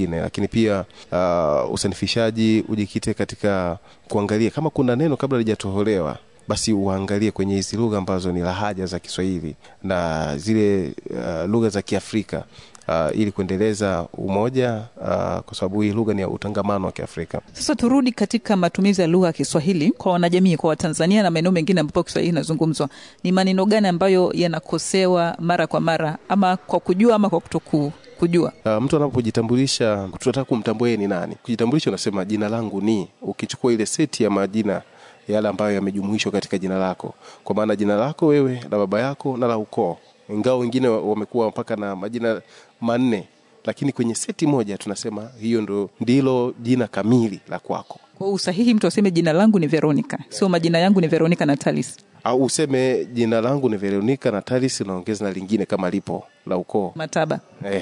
nyingine, lakini pia uh, usanifishaji ujikite katika kuangalia kama kuna neno kabla lijatoholewa basi uangalie kwenye hizi lugha ambazo ni lahaja za Kiswahili na zile uh, lugha za Kiafrika uh, ili kuendeleza umoja uh, kwa sababu hii lugha ni ya utangamano wa Kiafrika. Sasa turudi katika matumizi ya lugha ya Kiswahili kwa wanajamii, kwa Watanzania na maeneo mengine ambapo Kiswahili inazungumzwa. Ni maneno gani ambayo yanakosewa mara kwa mara, ama kwa kujua ama kwa kutoku kujua? Uh, mtu anapojitambulisha tunataka kumtambua yeye ni nani. Kujitambulisha unasema jina langu ni, ukichukua ile seti ya majina yale ambayo yamejumuishwa katika jina lako, kwa maana jina lako wewe la baba yako na la ukoo, ingawa wengine wamekuwa mpaka na majina manne, lakini kwenye seti moja tunasema hiyo ndo ndilo jina kamili la kwako. Kwa usahihi, mtu aseme jina langu ni Veronica, sio majina yangu ni Veronica Natalis. Au useme jina langu ni Veronica Natalis, unaongeza na lingine kama lipo la ukoo Mataba.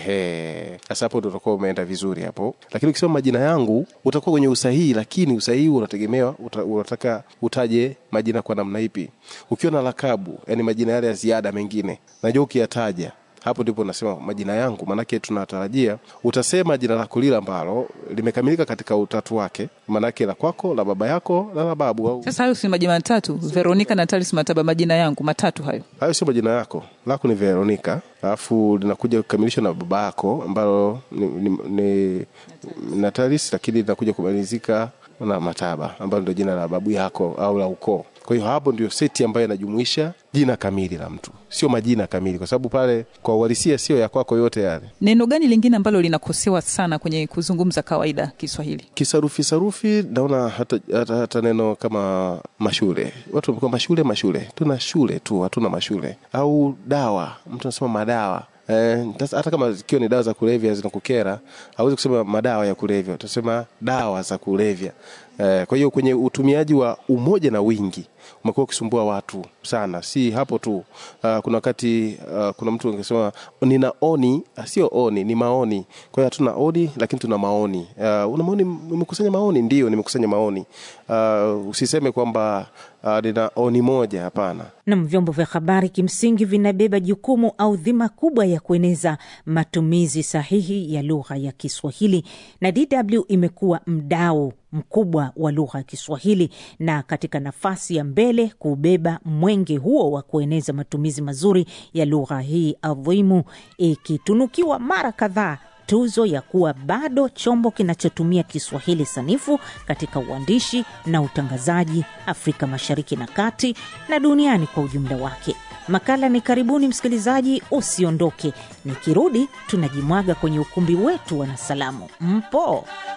Ehe, sasa hapo ndo utakuwa umeenda vizuri hapo, lakini ukisema majina yangu utakuwa kwenye usahihi, lakini usahihi unategemewa uta, unataka utaje majina kwa namna ipi. Ukiwa na lakabu, yani majina yale ya ziada mengine, najua ukiyataja hapo ndipo nasema majina yangu, maanake tunatarajia utasema jina lako lile ambalo limekamilika katika utatu wake, maanake la kwako, la baba yako na la babu au Sasa hayo si majina matatu, Veronica Natalis Mataba, majina yangu matatu hayo. hayo sio majina yako. Lako ni Veronica, alafu linakuja kukamilishwa na baba yako ambalo ni, ni, ni Natalis, lakini linakuja kumalizika na Mataba ambalo ndio jina la babu yako au la ukoo. Kwa hiyo hapo ndio seti ambayo inajumuisha jina kamili la mtu, sio majina kamili, kwa sababu pale kwa uhalisia sio ya kwako yote yale. Neno gani lingine ambalo linakosewa sana kwenye kuzungumza kawaida Kiswahili? Kisarufi sarufi, naona hata, hata, hata neno kama mashule, watu wamekuwa mashule mashule, tuna shule tu, hatuna mashule. Au dawa, mtu anasema madawa Eh, tas- hata kama zikiwa ni dawa za kulevya zinakukera, hauwezi kusema madawa ya kulevya, utasema dawa za kulevya. Eh, kwa hiyo kwenye utumiaji wa umoja na wingi umekuwa ukisumbua watu sana. Si hapo tu, uh, kuna wakati uh, kuna mtu angesema nina oni, ah, sio oni, ni maoni. Kwa hiyo hatuna oni, lakini tuna maoni. Uh, una maoni, umekusanya maoni? Ndio, nimekusanya maoni. Uh, usiseme kwamba uh, nina oni moja, hapana. Nam, vyombo vya habari kimsingi vinabeba jukumu au dhima kubwa ya kueneza matumizi sahihi ya lugha ya Kiswahili, na DW imekuwa mdau mkubwa wa lugha ya Kiswahili na katika nafasi ya mbele kubeba mwenge huo wa kueneza matumizi mazuri ya lugha hii adhimu, ikitunukiwa mara kadhaa tuzo ya kuwa bado chombo kinachotumia Kiswahili sanifu katika uandishi na utangazaji Afrika Mashariki na Kati na duniani kwa ujumla wake. Makala ni karibuni, msikilizaji, usiondoke. Nikirudi tunajimwaga kwenye ukumbi wetu wa Nasalamu. Mpo?